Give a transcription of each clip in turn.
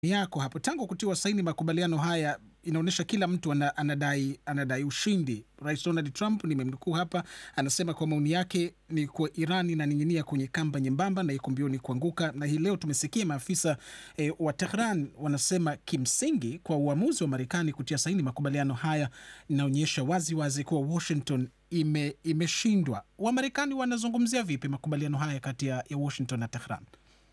yako hapo, tangu kutiwa saini makubaliano haya inaonyesha kila mtu ana, anadai, anadai ushindi. Rais Donald Trump nimemnukuu hapa, anasema kwa maoni yake ni kwa Iran inaning'inia kwenye kamba nyembamba na iko mbioni kuanguka. Na hii leo tumesikia maafisa eh, wa Tehran wanasema kimsingi kwa uamuzi wa Marekani kutia saini makubaliano haya inaonyesha wazi wazi kuwa Washington ime, imeshindwa. Wamarekani wanazungumzia vipi makubaliano haya kati ya ya Washington na Tehran?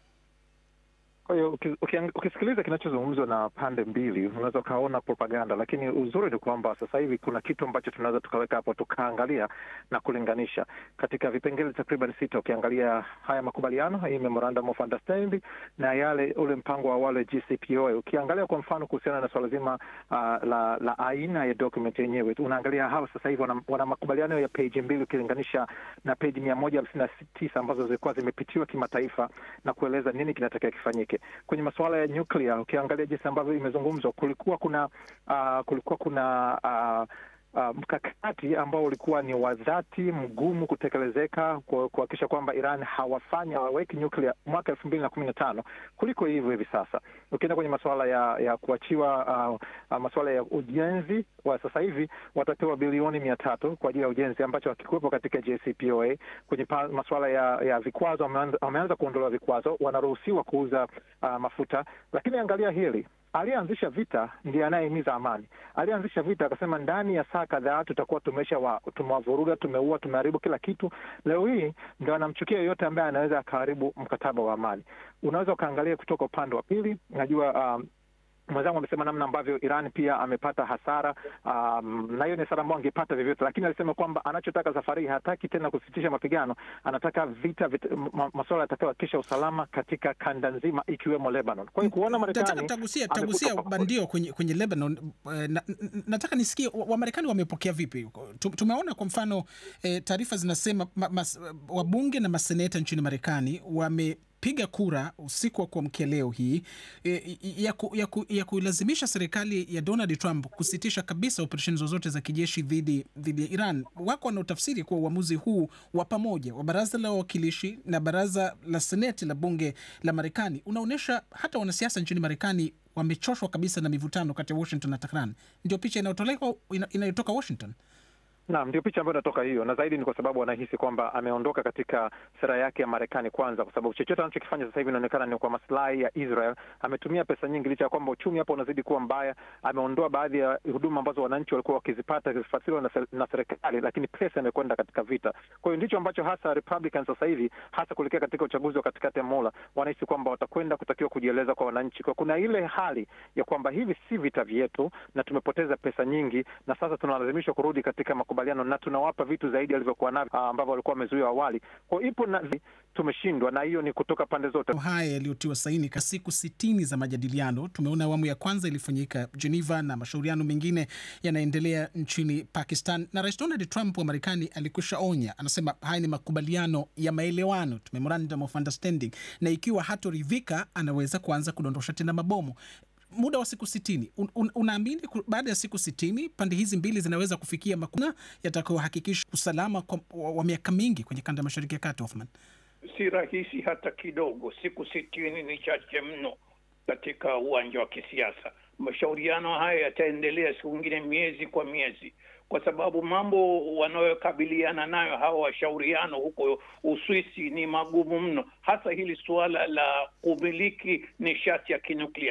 Kwa hiyo uki- ukiang- ukisikiliza kinachozungumzwa na pande mbili unaweza ukaona propaganda, lakini uzuri ni kwamba sasa hivi kuna kitu ambacho tunaweza tukaweka hapo tukaangalia na kulinganisha katika vipengele takriban sita. Ukiangalia haya makubaliano, hii memorandum of understanding na yale ule mpango wa awali JCPOA, ukiangalia kwa mfano kuhusiana na swala zima uh, la, la aina ya document yenyewe, unaangalia hawa sasa hivi wana, wana makubaliano ya peji mbili ukilinganisha na peji mia moja hamsini na tisa ambazo zilikuwa zimepitiwa kimataifa na kueleza nini kinatakiwa kifanyike kwenye masuala ya nyuklia. Ukiangalia jinsi ambavyo imezungumzwa, kulikuwa kuna uh, kulikuwa kuna uh, Uh, mkakati ambao ulikuwa ni wa dhati mgumu kutekelezeka kwa kuhakikisha kwamba Iran hawafanyi hawaweki nyuklia mwaka elfu mbili na kumi na tano kuliko hivyo hivi sasa. Ukienda kwenye masuala ya ya kuachiwa uh, uh, masuala ya ujenzi wa sasa hivi watapewa bilioni mia tatu kwa ajili ya ujenzi ambacho hakikuwepo katika JCPOA. Kwenye pa, masuala ya, ya vikwazo wameanza, wameanza kuondolewa vikwazo, wanaruhusiwa kuuza uh, mafuta, lakini angalia hili aliyeanzisha vita ndiye anayehimiza amani. Aliyeanzisha vita akasema ndani ya saa kadhaa tutakuwa tumesha wa, tumewavuruga, tumeua, tumeharibu kila kitu. Leo hii ndo anamchukia yoyote ambaye anaweza akaharibu mkataba wa amani. Unaweza ukaangalia kutoka upande wa pili. Najua um, mwenzangu amesema namna ambavyo Iran pia amepata hasara um, na hiyo ni hasara ambayo angepata vyovyote, lakini alisema kwamba anachotaka safari hii hataki tena kusitisha mapigano, anataka vita, vita ma, masuala yatakayohakikisha usalama katika kanda nzima ikiwemo Lebanon. Kwa hiyo kuona Marekani tagusia tagusia bandio kwenye, kwenye Lebanon eh, na, nataka nisikie Wamarekani wamepokea vipi? Tumeona kwa mfano eh, taarifa zinasema ma, mas, wabunge na maseneta nchini Marekani wame piga kura usiku wa kuamkia leo hii e, ya, ku, ya, ku, ya kuilazimisha serikali ya Donald Trump kusitisha kabisa operesheni zozote za kijeshi dhidi dhidi ya Iran. Wako wanaotafsiri kuwa uamuzi huu wa pamoja wa baraza la wawakilishi na baraza la seneti la bunge la Marekani unaonyesha hata wanasiasa nchini Marekani wamechoshwa kabisa na mivutano kati ya Washington na Tehran. Ndio picha inayotolewa inayotoka Washington. Naam, ndio picha ambayo inatoka hiyo, na zaidi ni kwa sababu wanahisi kwamba ameondoka katika sera yake ya Marekani kwanza, kwa sababu chochote anachokifanya sasa hivi inaonekana ni kwa maslahi ya Israel. Ametumia pesa nyingi, licha ya kwamba uchumi hapo unazidi kuwa mbaya. Ameondoa baadhi ya huduma ambazo wananchi walikuwa wakizipata zikifadhiliwa na, na serikali, lakini pesa imekwenda katika vita. Kwa hiyo ndicho ambacho hasa Republicans sasa hivi, hasa kuelekea katika uchaguzi wa katikati ya muhula, wanahisi kwamba watakwenda kutakiwa kujieleza kwa wananchi, kwa kuna ile hali ya kwamba hivi si vita vyetu na tumepoteza pesa nyingi, na sasa tunalazimishwa kurudi katika makubaliano na tunawapa vitu zaidi alivyokuwa navyo ambavyo walikuwa wamezuia awali. Kwa ipo na tumeshindwa, na hiyo ni kutoka pande zote. Haya yaliyotiwa saini kwa siku sitini za majadiliano. Tumeona awamu ya kwanza ilifanyika Geneva na mashauriano mengine yanaendelea nchini Pakistan, na Rais Donald Trump wa Marekani alikwisha onya, anasema haya ni makubaliano ya maelewano, memorandum of understanding, na ikiwa hatoridhika anaweza kuanza kudondosha tena mabomu muda wa siku sitini. Un, un, unaamini baada ya siku sitini pande hizi mbili zinaweza kufikia makubaliano yatakayohakikisha usalama kwa, wa, wa miaka mingi kwenye kanda ya mashariki ya kati? Hoffman, si rahisi hata kidogo. Siku sitini ni chache mno katika uwanja wa kisiasa. Mashauriano haya yataendelea siku ingine miezi kwa miezi, kwa sababu mambo wanayokabiliana nayo hawa washauriano huko Uswisi ni magumu mno, hasa hili suala la kumiliki nishati ya kinuklia.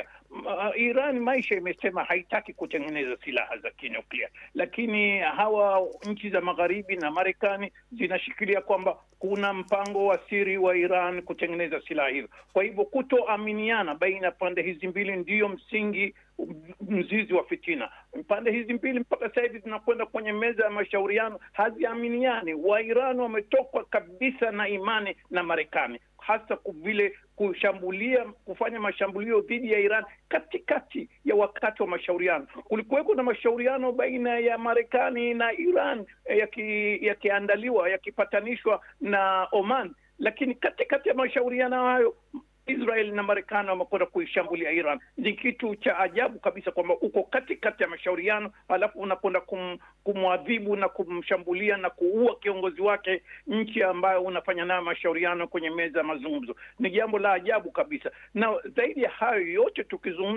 Iran maisha imesema haitaki kutengeneza silaha za kinuklia, lakini hawa nchi za magharibi na Marekani zinashikilia kwamba kuna mpango wa siri wa Iran kutengeneza silaha hizo. Kwa hivyo kutoaminiana baina ya pande hizi mbili ndiyo msingi mzizi wa fitina. Pande hizi mbili mpaka sasa hivi zinakwenda kwenye meza ya mashauriano, haziaminiani. Wairan wametokwa kabisa na imani na Marekani, hasa vile kushambulia kufanya mashambulio dhidi ya Iran katikati ya wakati wa mashauriano. Kulikuweko na mashauriano baina ya Marekani na Iran yakiandaliwa yaki yakipatanishwa na Oman, lakini katikati ya mashauriano hayo Israel na Marekani wamekwenda kuishambulia Iran. Ni kitu cha ajabu kabisa kwamba uko katikati ya mashauriano, alafu unakwenda kum, kumwadhibu na kumshambulia na kuua kiongozi wake, nchi ambayo unafanya nayo mashauriano kwenye meza ya mazungumzo. Ni jambo la ajabu kabisa, na zaidi ya hayo yote tukizungumza